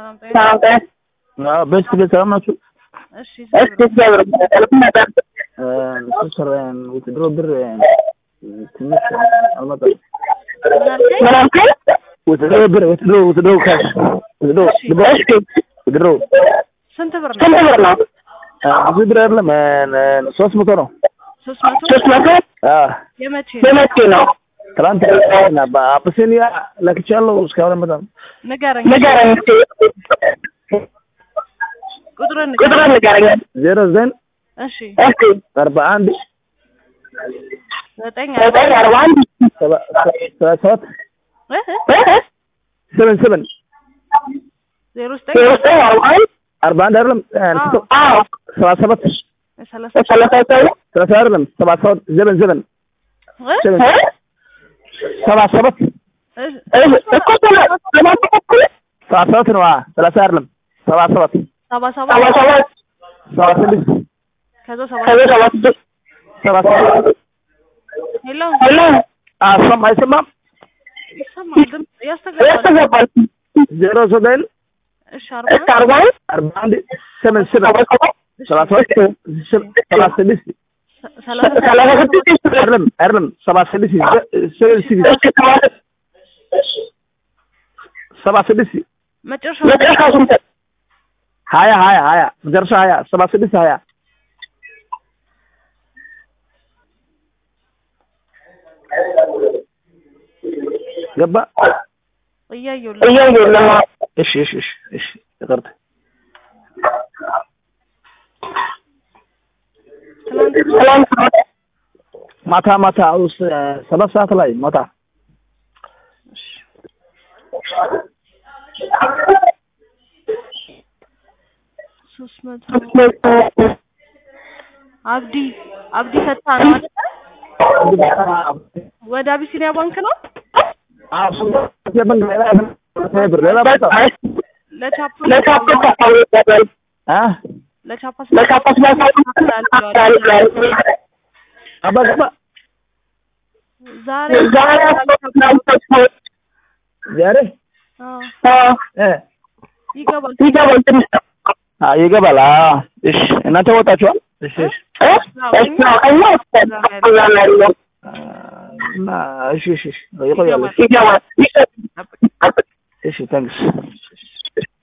ሰላም ጤና ሰላም ጤና አዎ በስት ቤት ሰላም ናችሁ? እሺ እሺ እግዚአብሔር ይመስገን ነበር ስር ውትድሮ ብር ትንሽ አልመጣም። ምን አልከኝ? ምን አልከኝ? ውትድሮ ብር ውትድሮ ውትድሮ ካሽ ውትድሮ እሺ ውትድሮ ስንት ብር ነው? ስንት ብር ነው? ብዙ ብር አይደለም ሶስት መቶ ነው። ሶስት መቶ ሶስት መቶ አዎ የመቼ ነው? የመቼ ነው? ትናንት በአፕሴኒያ ለክቻለሁ እስካሁን አልመጣም። ንገረኝ። ንገረኝ እስኪ ቁጥሩን ቁጥሩን ንገረኝ። ንገረኝ ዜሮ ዘጠኝ እሺ እስኪ አርባ አንድ ዘጠኝ ዘጠኝ አርባ አንድ ሰባ ሰባ ሰባት እ? ሰቨን ሰቨን ዜሮ ዘጠኝ ዜሮ ዘጠኝ አርባ አንድ አርባ አንድ አይደለም አዎ ሰባ ሰባት ሰላሳ ሰላሳ ሰባት ሰላሳ አይደለም ሰባ ሰባት ዘበን ዘበን እ? ሰቨን ሰባ ሰባት እ? እኮ ሰላ- ሰላሳ ተኩል ሰባ ሰባት ነው። አዎ ሰላሳ አይደለም ሰባ ሰባት ሰባ ሰባ ሰባት ሰባት ሰባ ስድስት ከዛ ሰባ ከዛ ሰባ ስድስት ሰባ ሰባት ሄሎ ሄሎ አሰማ አይሰማም ይሰማል ድምፅ ያስተጋባል። ያስተጋባል ዜሮ ዘጠኝ እሺ እስከ አርባ አርባ አንድ አርባ አንድ ሰቨን ሰቨን ሰባ ሰባት ሰባ ሰባት ሰባ ስድስት ሰላሳ ሰላሳ ስድስት አይደለም አይደለም ሰባ ስድስት ሰቨን ሲክስ እስከ ሰባ ሰባ ስድስት መጨረሻ መጨረሻ ስንት ሀያ ሀያ ሀያ መጨረሻ ሀያ ሰባ ስድስት ሀያ ገባ እያየሁልህ እያየሁ ነው እሺ እሺ እሺ እሺ ይቅርታ ትናንት ትናንት ማታ ማታ ውስጥ ሰባት ሰዓት ላይ ማታ ሶስት መቶ አብዲ አብዲ ፈታ ነው አይደል? ወደ አቢሲኒያ ባንክ ነው ሌላ ባታ ለቻፕ ለካፕ ታስታውቃለህ አ ለቻፓ ለካፕ ስላሳውቃለህ አባ ገባ ዛሬ ዛሬ ዛሬ አዎ እ ይገባል ይገባል ትንሽ አ ይገባል። አ እሺ እናንተ ወጣችኋል? እሺ እሺ እኛ እኛ ያለው እና እሺ እሺ እሺ ይቆያል። ይገባል እሺ ታንክስ